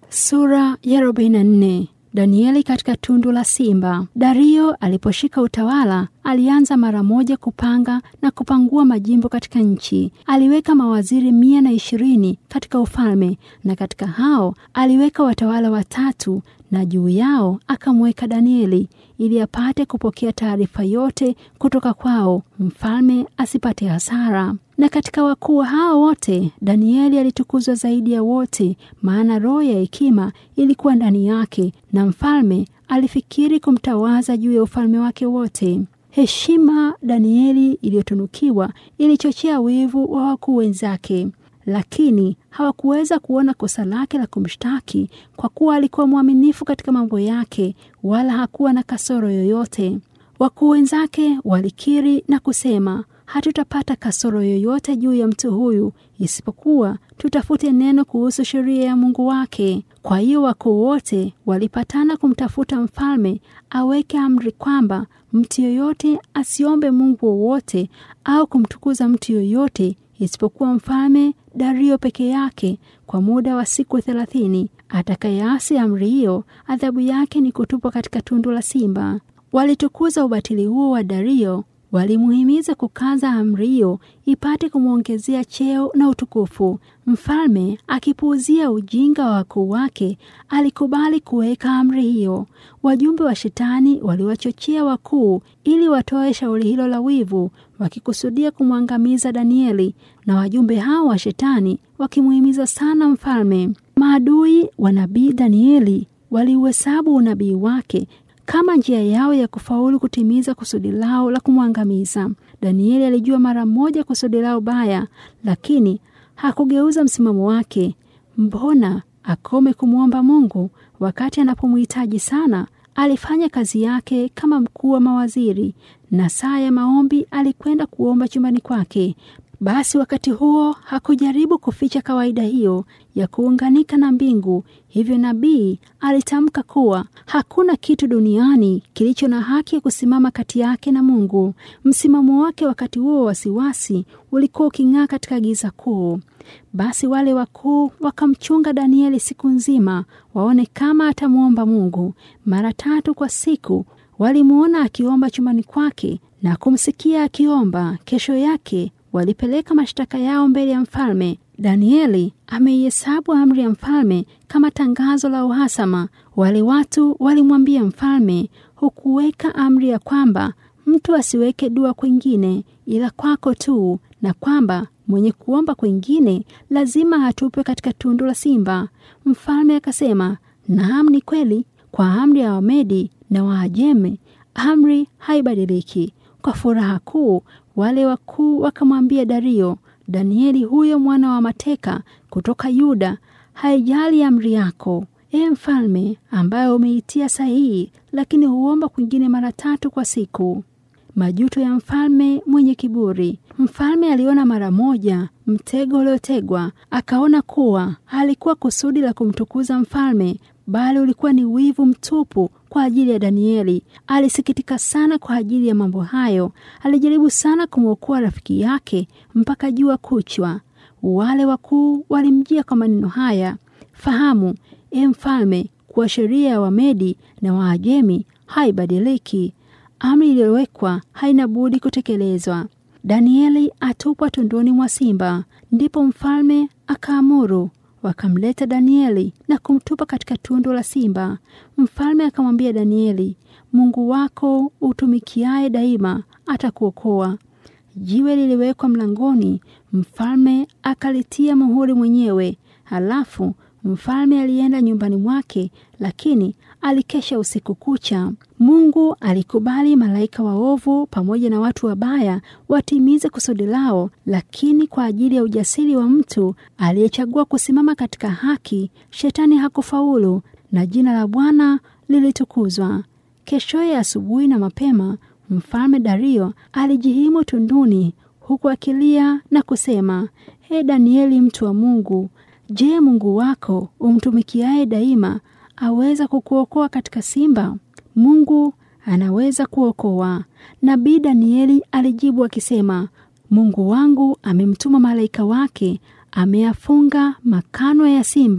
Sura ya 44. Danieli katika tundu la simba. Dario aliposhika utawala, alianza mara moja kupanga na kupangua majimbo katika nchi. Aliweka mawaziri mia na ishirini katika ufalme, na katika hao aliweka watawala watatu, na juu yao akamweka Danieli ili apate kupokea taarifa yote kutoka kwao, mfalme asipate hasara. Na katika wakuu hao wote Danieli alitukuzwa zaidi ya wote, maana roho ya hekima ilikuwa ndani yake, na mfalme alifikiri kumtawaza juu ya ufalme wake wote. Heshima Danieli iliyotunukiwa ilichochea wivu wa wakuu wenzake, lakini hawakuweza kuona kosa lake la kumshtaki kwa kuwa alikuwa mwaminifu katika mambo yake, wala hakuwa na kasoro yoyote. Wakuu wenzake walikiri na kusema, hatutapata kasoro yoyote juu ya mtu huyu, isipokuwa tutafute neno kuhusu sheria ya Mungu wake. Kwa hiyo wakuu wote walipatana kumtafuta mfalme aweke amri kwamba mtu yoyote asiombe mungu wowote au kumtukuza mtu yoyote isipokuwa mfalme Dario peke yake kwa muda wa siku thelathini. Atakayeasi amri hiyo, adhabu yake ni kutupwa katika tundu la simba. Walitukuza ubatili huo wa Dario, walimuhimiza kukaza amri hiyo ipate kumwongezea cheo na utukufu. Mfalme akipuuzia ujinga wa wakuu wake, alikubali kuweka amri hiyo. Wajumbe wa Shetani waliwachochea wakuu ili watoe shauri hilo la wivu, wakikusudia kumwangamiza Danieli, na wajumbe hao wa Shetani wakimuhimiza sana mfalme. Maadui wa nabii Danieli waliuhesabu unabii wake kama njia yao ya kufaulu kutimiza kusudi lao la kumwangamiza. Danieli alijua mara moja kusudi lao baya, lakini hakugeuza msimamo wake. Mbona akome kumwomba Mungu wakati anapomhitaji sana? Alifanya kazi yake kama mkuu wa mawaziri, na saa ya maombi alikwenda kuomba chumbani kwake. Basi wakati huo hakujaribu kuficha kawaida hiyo ya kuunganika na mbingu. Hivyo nabii alitamka kuwa hakuna kitu duniani kilicho na haki ya kusimama kati yake na Mungu. Msimamo wake wakati huo wasiwasi ulikuwa uking'aa katika giza kuu. Basi wale wakuu wakamchunga Danieli siku nzima, waone kama atamwomba Mungu. Mara tatu kwa siku walimwona akiomba chumbani kwake na kumsikia akiomba. Kesho yake walipeleka mashtaka yao mbele ya mfalme. Danieli ameihesabu amri ya mfalme kama tangazo la uhasama. Wale watu walimwambia mfalme, hukuweka amri ya kwamba mtu asiweke dua kwingine ila kwako tu, na kwamba mwenye kuomba kwingine lazima atupwe katika tundu la simba. Mfalme akasema, naam, ni kweli. Kwa amri ya Wamedi na Waajemi amri haibadiliki. Kwa furaha kuu wale wakuu wakamwambia Dario, Danieli huyo mwana wa mateka kutoka Yuda haijali amri yako, e mfalme, ambayo umeitia sahihi, lakini huomba kwingine mara tatu kwa siku. Majuto ya mfalme mwenye kiburi. Mfalme aliona mara moja mtego uliotegwa, akaona kuwa halikuwa kusudi la kumtukuza mfalme, bali ulikuwa ni wivu mtupu kwa ajili ya Danieli. Alisikitika sana kwa ajili ya mambo hayo. Alijaribu sana kumwokoa rafiki yake mpaka jua kuchwa. Wale wakuu walimjia kwa maneno haya, fahamu e mfalme, kuwa sheria ya Wamedi na Waajemi haibadiliki. Amri iliyowekwa haina budi kutekelezwa. Danieli atupwa tunduni mwa simba. Ndipo mfalme akaamuru wakamleta Danieli na kumtupa katika tundu la simba. Mfalme akamwambia Danieli, Mungu wako utumikiaye daima atakuokoa. Jiwe liliwekwa mlangoni, mfalme akalitia muhuri mwenyewe. Halafu mfalme alienda nyumbani mwake, lakini alikesha usiku kucha. Mungu alikubali malaika waovu pamoja na watu wabaya watimize kusudi lao, lakini kwa ajili ya ujasiri wa mtu aliyechagua kusimama katika haki, shetani hakufaulu na jina la Bwana lilitukuzwa. Keshoye asubuhi na mapema, mfalme Dario alijihimu tunduni, huku akilia na kusema, He Danieli, mtu wa Mungu, je, Mungu wako umtumikiaye daima aweza kukuokoa katika simba? Mungu anaweza kuokoa. Nabii Danieli alijibu akisema, Mungu wangu amemtuma malaika wake, ameyafunga makano ya simba.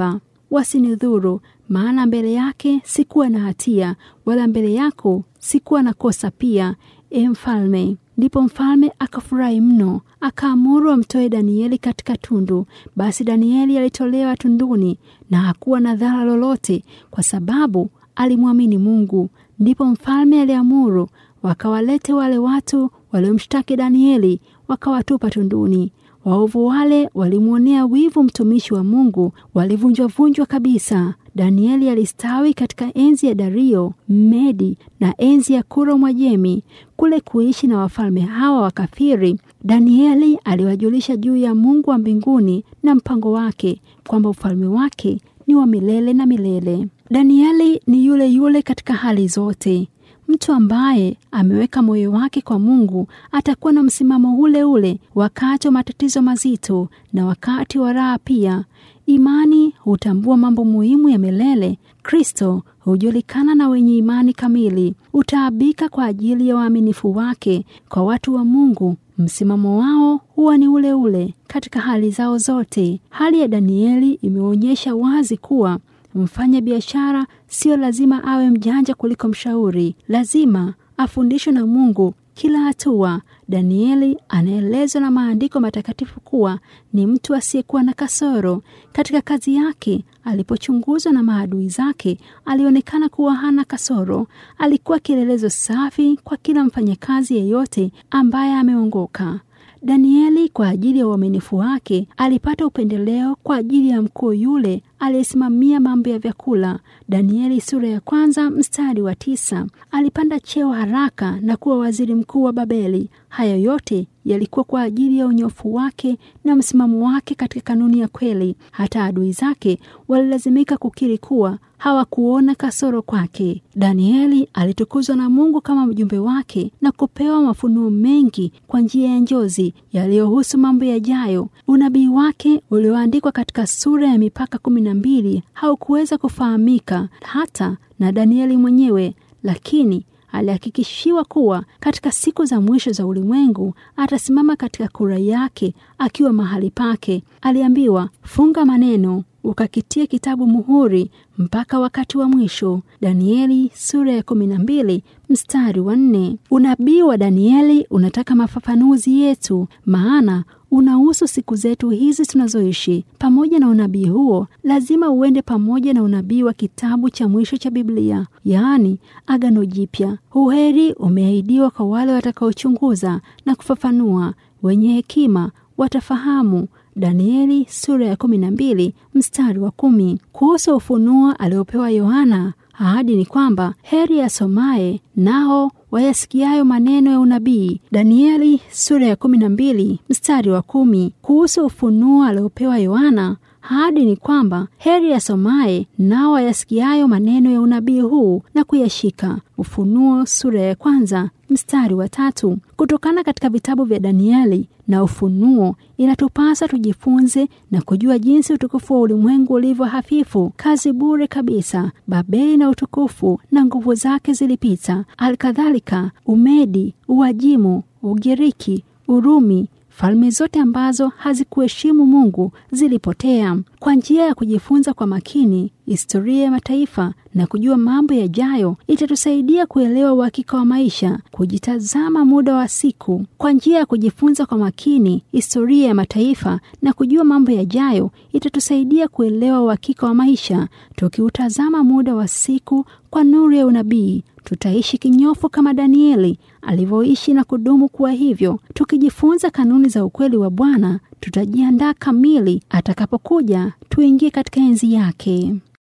wasinidhuru, maana mbele yake sikuwa na hatia, wala mbele yako sikuwa na kosa pia, e mfalme. Ndipo mfalme akafurahi mno, akaamuru amtoe Danieli katika tundu. Basi Danieli alitolewa tunduni, na hakuwa na dhara lolote, kwa sababu alimwamini Mungu. Ndipo mfalme aliamuru wakawalete wale watu waliomshtaki Danieli, wakawatupa tunduni. Waovu wale walimwonea wivu mtumishi wa Mungu, walivunjwavunjwa kabisa. Danieli alistawi katika enzi ya Dario Mmedi na enzi ya Kuro Mwajemi, kule kuishi na wafalme hawa wakafiri. Danieli aliwajulisha juu ya Mungu wa mbinguni na mpango wake, kwamba ufalme wake ni wa milele na milele. Danieli ni yule yule katika hali zote. Mtu ambaye ameweka moyo wake kwa Mungu atakuwa na msimamo ule ule wakati wa matatizo mazito na wakati wa raha pia. Imani hutambua mambo muhimu ya milele. Kristo hujulikana na wenye imani kamili, utaabika kwa ajili ya waaminifu wake. Kwa watu wa Mungu, msimamo wao huwa ni ule ule katika hali zao zote. Hali ya Danieli imeonyesha wazi kuwa mfanya biashara sio lazima awe mjanja kuliko mshauri. Lazima afundishwe na Mungu kila hatua. Danieli anaelezwa na maandiko matakatifu kuwa ni mtu asiyekuwa na kasoro katika kazi yake. Alipochunguzwa na maadui zake, alionekana kuwa hana kasoro. Alikuwa kielelezo safi kwa kila mfanyakazi yeyote ambaye ameongoka. Danieli kwa ajili ya uaminifu wake alipata upendeleo kwa ajili ya mkuu yule aliyesimamia mambo ya vyakula. Danieli sura ya kwanza mstari wa tisa. Alipanda cheo haraka na kuwa waziri mkuu wa Babeli. Haya yote yalikuwa kwa ajili ya unyofu wake na msimamo wake katika kanuni ya kweli. Hata adui zake walilazimika kukiri kuwa hawakuona kasoro kwake. Danieli alitukuzwa na Mungu kama mjumbe wake na kupewa mafunuo mengi kwa njia ya njozi yaliyohusu mambo yajayo. Unabii wake ulioandikwa katika sura ya mipaka kumi na mbili haukuweza kufahamika hata na Danieli mwenyewe, lakini alihakikishiwa kuwa katika siku za mwisho za ulimwengu atasimama katika kura yake akiwa mahali pake. Aliambiwa, funga maneno ukakitia kitabu muhuri mpaka wakati wa mwisho. Danieli sura ya kumi na mbili mstari wa nne. Unabii wa Danieli unataka mafafanuzi yetu, maana unahusu siku zetu hizi tunazoishi. Pamoja na unabii huo, lazima uende pamoja na unabii wa kitabu cha mwisho cha Biblia, yaani Agano Jipya. Uheri umeahidiwa kwa wale watakaochunguza na kufafanua. Wenye hekima watafahamu. Danieli sura ya kumi na mbili mstari wa kumi. Kuhusu ufunuo aliopewa Yohana, ahadi ni kwamba heri asomaye nao wayasikiayo maneno ya unabii. Danieli sura ya kumi na mbili mstari wa kumi. Kuhusu ufunuo aliopewa Yohana, ahadi ni kwamba heri asomaye nao wayasikiayo maneno ya unabii huu na kuyashika. Ufunuo sura ya kwanza mstari wa tatu. Kutokana katika vitabu vya Danieli na Ufunuo, inatupasa tujifunze na kujua jinsi utukufu wa ulimwengu ulivyo hafifu, kazi bure kabisa. Babeli na utukufu na nguvu zake zilipita. Alkadhalika Umedi, Uajimu, Ugiriki, Urumi falme zote ambazo hazikuheshimu Mungu zilipotea. Kwa njia ya kujifunza kwa makini historia ya mataifa na kujua mambo yajayo, itatusaidia kuelewa uhakika wa maisha, kujitazama muda wa siku. Kwa njia ya kujifunza kwa makini historia ya mataifa na kujua mambo yajayo, itatusaidia kuelewa uhakika wa maisha, tukiutazama muda wa siku kwa nuru ya unabii tutaishi kinyofu kama Danieli alivyoishi na kudumu kuwa hivyo. Tukijifunza kanuni za ukweli wa Bwana, tutajiandaa kamili atakapokuja tuingie katika enzi yake.